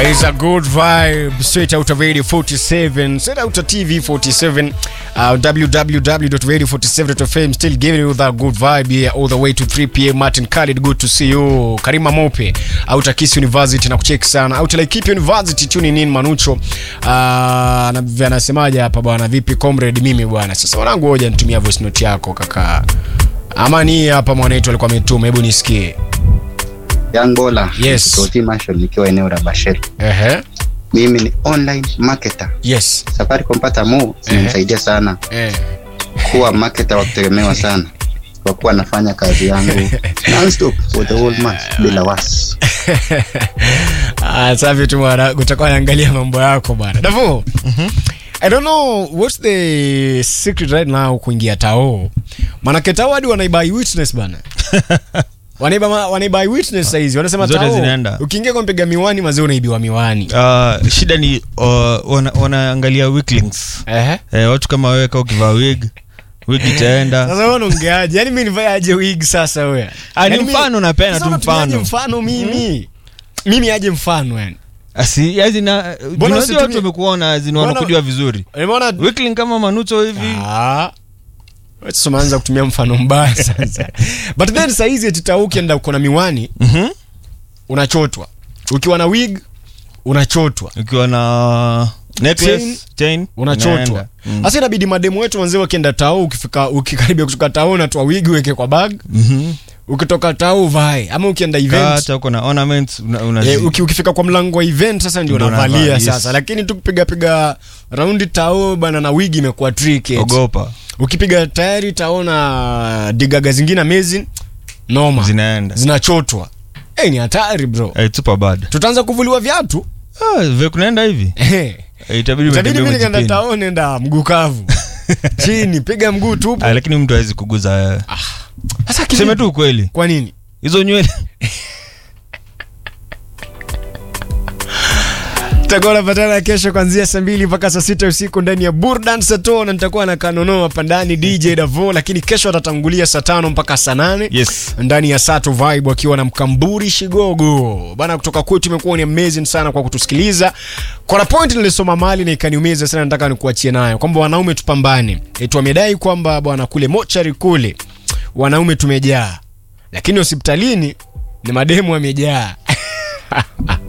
It's a good vibe straight out of Radio 47, straight out of TV 47, uh, www.radio47.fm. Still giving you that good vibe here all the way to 3 p.m. Martin Khalid, good to see you. Karima Mope out of Kiss University na kucheki sana. Out like Keep University tuning in Manucho. Uh, na vya anasemaje hapa bwana, vipi comrade? Mimi bwana, sasa wanangu, hoja nitumia voice note yako kaka. Ama ni hapa mwanetu alikuwa ametuma, hebu nisikie. Young Bola, Yes. Toti Marshall nikiwa eneo la Bashir. Ehe. Mimi ni online marketer. Yes. Safaricom pata mu zimenisaidia sana Eh. kuwa marketer wa kutegemewa sana kwa kuwa nafanya kazi yangu non-stop for the whole month bila wasi. Ah, safi tu bwana, utakuwa naangalia mambo yako bwana. Davo. I don't know what's the secret right now kuingia tao. Manake tao hadi wanaiba witness bana. Wanaiba ma- wanaiba witness saizi. Wanasema Zote tao. zinaenda. Ukiingia kwa mpiga miwani mazee unaibiwa miwani. Uh, shida ni uh, wana, wanaangalia weaklings Ehe. eh, watu kama wewe kama ukivaa wig wig itaenda Sasa wewe unaongeaje? Yaani mimi nivae aje wig sasa wewe? Ah, ni Yaani mimi- mfano napenda Sasa tu unatumiaje mfano. mfano mimi. Mimi aje mfano yani. asi yazi na Mbona unajua usitumie- watu wamekuona zini Mbona- wanakujua vizuri Umeona weakling kama manucho hivi Ah. Wewe sasa umeanza kutumia mfano mbaya sasa. But then saa hizi eti tau ukienda uko na miwani Mhm. unachotwa. Ukiwa na wig unachotwa. ukiwa na necklace chain Unachotwa. inaenda. Mm. Sasa inabidi mademu wetu wanzee wakienda tau ukifika ukikaribia kutoka tau unatoa wig uweke kwa bag. Mhm. Ukitoka tau vae ama ukienda event hata uko na ornaments una, una Eh, uki, ukifika kwa mlango wa event sasa ndio Ndio unavalia unavaa, yes. sasa, lakini tu kupiga piga raundi tao bana na wigi imekuwa tricky. eti. ogopa Ukipiga tayari taona digaga zingine amazing noma zinaenda zinachotwa. Eh, ni hatari bro. Eh, super bad Tutaanza kuvuliwa viatu. ah, vile kunaenda hivi Eh, Eh, itabidi Itabidi umetembea mimi nikaenda umejipini. tao nenda mguu kavu. Chini piga mguu tupu. Ah, lakini mtu hawezi kuguza wewe Sasa seme kivipi? tu ukweli Kwa nini? hizo nywele Tutakuwa napatana kesho kuanzia saa mbili mpaka saa sita usiku ndani ya Burdan Sato na nitakuwa na Kanono hapa ndani DJ Davo, lakini kesho atatangulia saa tano mpaka saa nane yes ndani ya Sato Vibe wakiwa na Mkamburi Shigogo bana. Kutoka kwetu imekuwa ni amazing sana kwa kutusikiliza. Kuna point nilisoma mali na ikaniumiza sana, nataka nikuachie nayo kwamba wanaume tupambane. Eti wamedai kwamba bwana kule mochari kule wanaume tumejaa, lakini hospitalini ni mademu wamejaa.